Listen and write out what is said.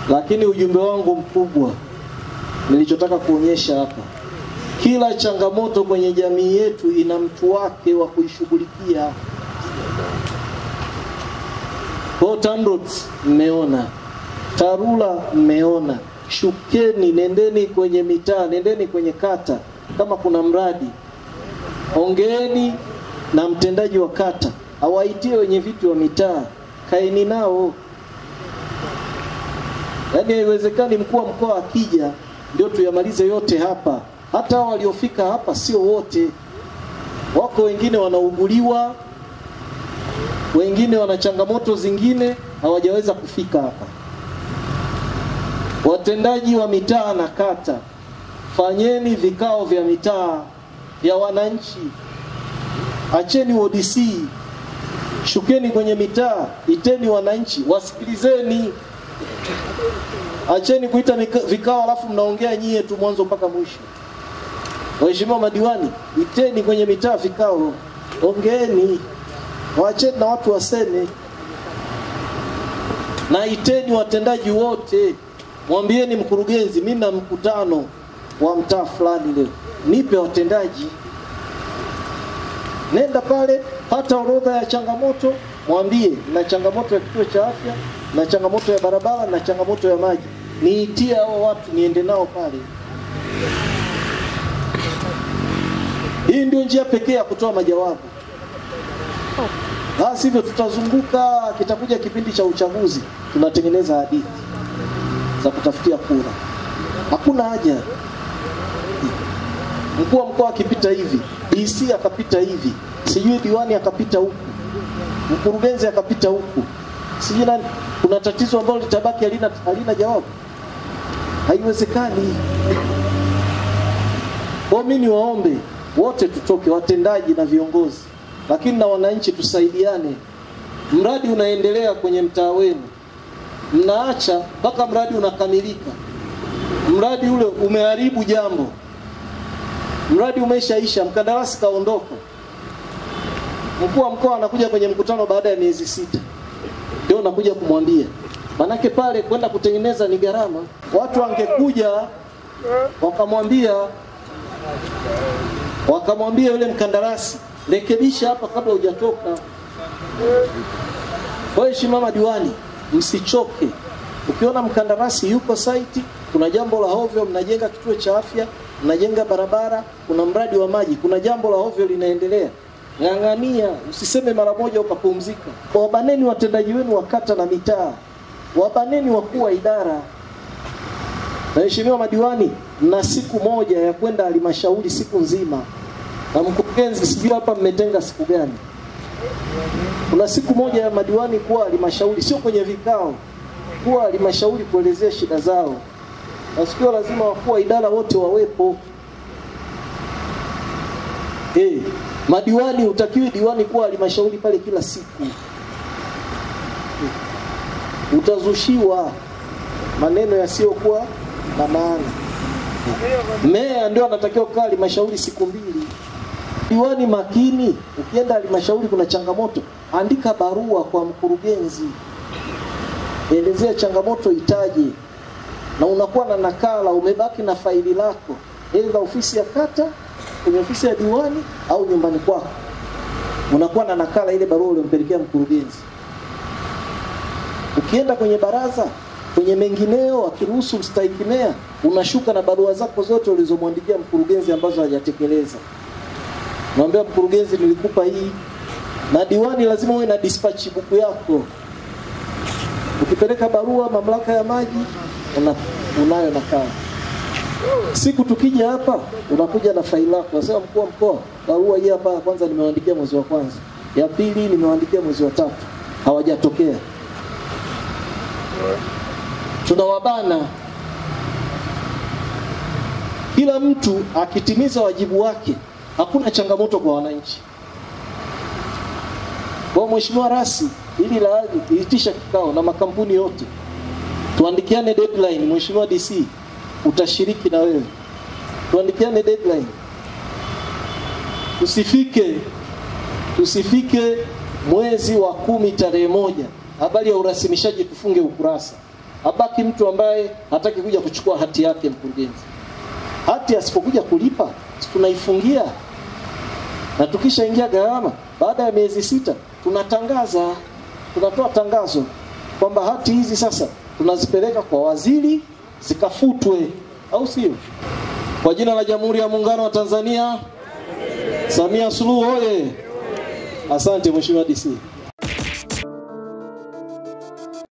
Lakini ujumbe wangu mkubwa nilichotaka kuonyesha hapa, kila changamoto kwenye jamii yetu ina mtu wake wa kuishughulikia. Kwa TANROADS mmeona, TARURA mmeona, shukeni, nendeni kwenye mitaa, nendeni kwenye kata, kama kuna mradi ongeeni na mtendaji wa kata awaitie wenye viti wa mitaa, kaeni nao. Yaani haiwezekani mkuu wa mkoa akija ndio tuyamalize yote hapa. Hata hao waliofika hapa sio wote, wako wengine wanauguliwa, wengine wana changamoto zingine hawajaweza kufika hapa. Watendaji wa mitaa na kata, fanyeni vikao vya mitaa vya wananchi, acheni ODC, shukeni kwenye mitaa, iteni wananchi, wasikilizeni. Acheni kuita mika- vikao alafu mnaongea nyie tu mwanzo mpaka mwisho. Waheshimiwa madiwani, iteni kwenye mitaa vikao, ongeeni, waacheni na watu waseme, na iteni watendaji wote, mwambieni mkurugenzi, mimi na mkutano wa mtaa fulani leo, nipe watendaji. Nenda pale, pata orodha ya changamoto, mwambie na changamoto ya kituo cha afya, na changamoto ya barabara, na changamoto ya maji. Niitie hao watu, niende nao pale. Hii ndio njia pekee ya kutoa majawabu. La sivyo tutazunguka, kitakuja kipindi cha uchaguzi, tunatengeneza hadithi za kutafutia kura. Hakuna haja. Mkuu wa mkoa akipita hivi, DC akapita hivi, sijui diwani akapita huku, mkurugenzi akapita huku, sijui nani. Kuna tatizo ambalo litabaki halina, halina jawabu. Haiwezekani. Kwa mimi niwaombe wote tutoke, watendaji na viongozi, lakini na wananchi tusaidiane. Mradi unaendelea kwenye mtaa wenu, mnaacha mpaka mradi unakamilika. Mradi ule umeharibu jambo, mradi umeshaisha, mkandarasi kaondoka, mkuu wa mkoa anakuja kwenye mkutano baada ya miezi sita, ndio nakuja kumwambia. Manake pale kwenda kutengeneza ni gharama. Watu wangekuja wakamwambia wakamwambia yule mkandarasi, rekebisha hapa kabla hujatoka. Kwa hiyo shimama diwani, msichoke. Ukiona mkandarasi yuko site, kuna jambo la hovyo, mnajenga kituo cha afya, mnajenga barabara, kuna mradi wa maji, kuna jambo la hovyo linaendelea, ng'ang'ania, usiseme mara moja ukapumzika. Wabaneni watendaji wenu wa kata na mitaa, wabaneni wakuu wa idara. Waheshimiwa madiwani, mna siku moja ya kwenda halmashauri siku nzima, na mkurugenzi, sijui hapa mmetenga siku gani? Kuna siku moja ya madiwani kuwa halmashauri, sio kwenye vikao, kuwa halmashauri kuelezea shida zao, na siku hiyo lazima wakuu wa idara wote wawepo. Eh, madiwani, utakiwi diwani kuwa halmashauri pale kila siku, utazushiwa maneno yasiyokuwa na maana. Meya ndio anatakiwa kukaa halmashauri siku mbili. Diwani makini, ukienda halmashauri kuna changamoto, andika barua kwa mkurugenzi, elezea changamoto itaje, na unakuwa na nakala, umebaki na faili lako, aidha ofisi ya kata, kwenye ofisi ya diwani au nyumbani kwako, unakuwa na nakala ile barua uliompelekea mkurugenzi. Ukienda kwenye baraza kwenye mengineo, akiruhusu mstahiki meya, unashuka na barua zako zote ulizomwandikia mkurugenzi ambazo hajatekeleza. Mwambia mkurugenzi, nilikupa hii. Na diwani lazima uwe na dispatch book yako. Ukipeleka barua mamlaka ya maji, una, unayo nakala. Siku tukija hapa, unakuja na faili lako, unasema mkuu wa mkoa, barua hii hapa, kwanza nimewaandikia mwezi wa kwanza, ya pili nimewaandikia mwezi wa tatu, hawajatokea tunawabana. Kila mtu akitimiza wajibu wake, hakuna changamoto kwa wananchi. Kwa Mheshimiwa Rasi, ili la itisha kikao na makampuni yote, tuandikiane deadline. Mheshimiwa DC, utashiriki na wewe, tuandikiane deadline, tusifike tusifike mwezi wa kumi tarehe moja habari ya urasimishaji tufunge ukurasa abaki mtu ambaye hataki kuja kuchukua hati yake mkurugenzi. Hati asipokuja kulipa tunaifungia, na tukishaingia gharama, baada ya miezi sita tunatangaza, tunatoa tangazo kwamba hati hizi sasa tunazipeleka kwa waziri zikafutwe, au sio? Kwa jina la Jamhuri ya Muungano wa Tanzania, Samia Suluhu oye! Asante Mheshimiwa DC.